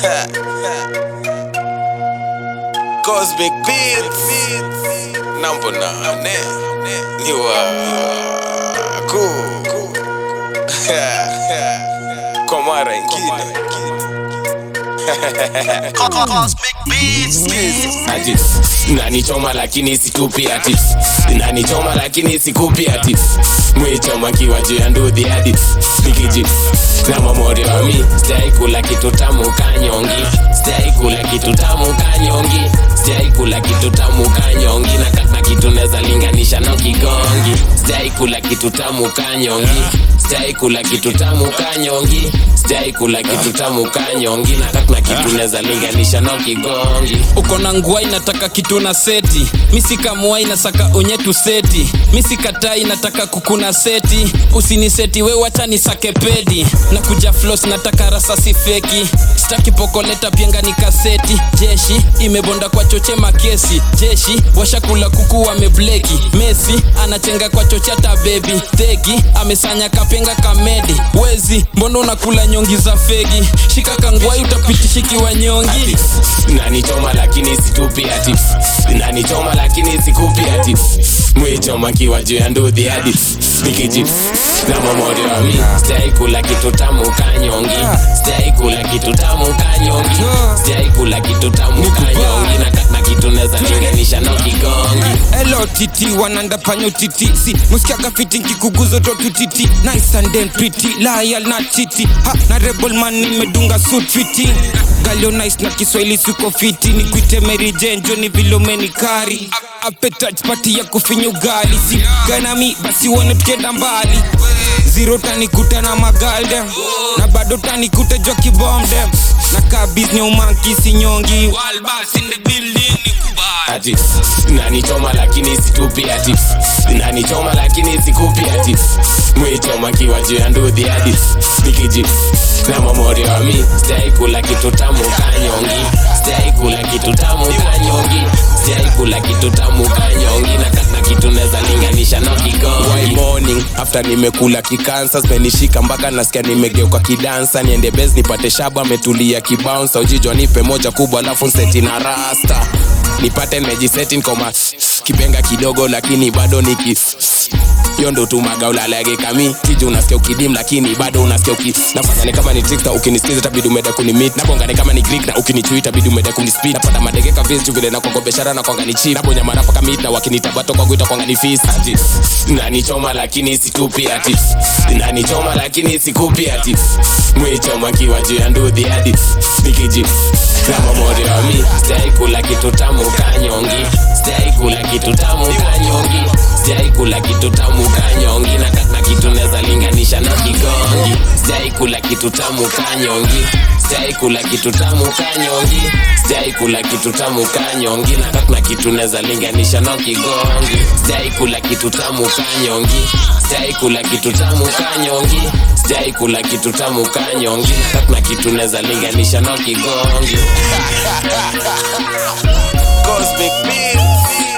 Cosmic Beats namba nane ni wako kwa mara ingine Cosmic Beats. ati nanichoma lakini situpi ati nanichoma lakini sikupi ati mwichoma kiwa juu ya ndudhi hadi nikiji na mamori wa mi sijai kula kitu tamu kanyongi sijai kula kitu tamu kanyongi sijai kula kitu tamu kanyongi na kata kitu neza linganisha na kigongi sijai kula kitu tamu kanyongi sijai kula kitu tamu kanyongi sijai kula kitu tamu kanyongi na kata kitu neza linganisha na kigongi uko na nguai nataka kitu na seti misikamuai nasaka unyetu seti misikatai nataka kukuna seti usiniseti we wacha nisake pedi na kuja flos nataka rasasi feki staki pokoleta pienga ni kaseti jeshi imebonda kwa choche makesi jeshi washakula kuku wamebleki mesi anachenga kwa choche hata bebi thegi amesanya kapenga kamedi wezi mbona unakula nyongi za fegi shika kangwai utapitishikiwa nyongi nanichoma lakini situpi ati nanichoma lakini sikupi ati mwichoma kiwa juu ya ndudhi hadi nikiji na mamori wa mi sijai kula kitu tamu kanyongi sijai kula kitu tamu kanyongi sijai kula kitu tamu kanyongi na kata kitu neza linganisha na kigongi Hello titi wananda panyo titi si musikiaga fiti nkikuguzo to tutiti nice and then pretty loyal na titi ha na rebel man nimedunga suit fiti galio nice na kiswahili siko fiti nikuite Mary Jane Johnny Vilomeni kari A- appetite party ya kufinya ugali si ganami basi uone tukienda mbali zero tanikuta na magalde na bado tanikuta jwa kibomde na kabiz nyaumanki sinyongi walbas in the building nikubali ati nanichoma lakini situpi ati nanichoma lakini sikupi ati mwichoma kiwa juu ya ndudhi hadi nikiji na mamori wa mi sijai kula kitu tamu kanyongi sijai kula kitu tamu kanyongi sijai kula kitu tamu kanyongi na kata kitu neza linganisha na Why kigongi morning after nimekula kikansa zimenishika mpaka nasikia nimegeuka kidansa niende bes nipate shaba ametulia kibounsa ujijwa nipe moja kubwa alafu nseti na rasta nipate nimejiseti nkoma kipenga kidogo lakini bado niki hiyo ndo tumaga ulalage kami kiji unasikia ukidim lakini bado unasikia uki nafanya kama ni trickster ukinisikiza tabidi umeda kunimit nabongane kama ni greek na ukinichui tabidi umeda kunispeed napata madegeka vinci vile na kongo biashara na kwanga ni chip nabonya marapa kama hit na wakinitabato kwangu itakwanga ni feast ati nanichoma lakini situpi ati nanichoma lakini sikupi ati mwichoma kiwa juu ya ndudhi hadi nikiji na mamori wa mi sijai kula kitu tamu kanyongi sijai kula kitu tamu kanyongi sijai kula kitu tamu kanyongi na kata kitu neza linganisha na kigongi sijai kula kitu tamu kanyongi sijai kula kitu tamu kanyongi sijai kula kitu tamu kanyongi na kata kitu neza linganisha na kigongi sijai kula kitu tamu kanyongi sijai kula kitu tamu kanyongi sijai kula kitu tamu kanyongi na kata kitu neza linganisha na kigongi Cosmic Beats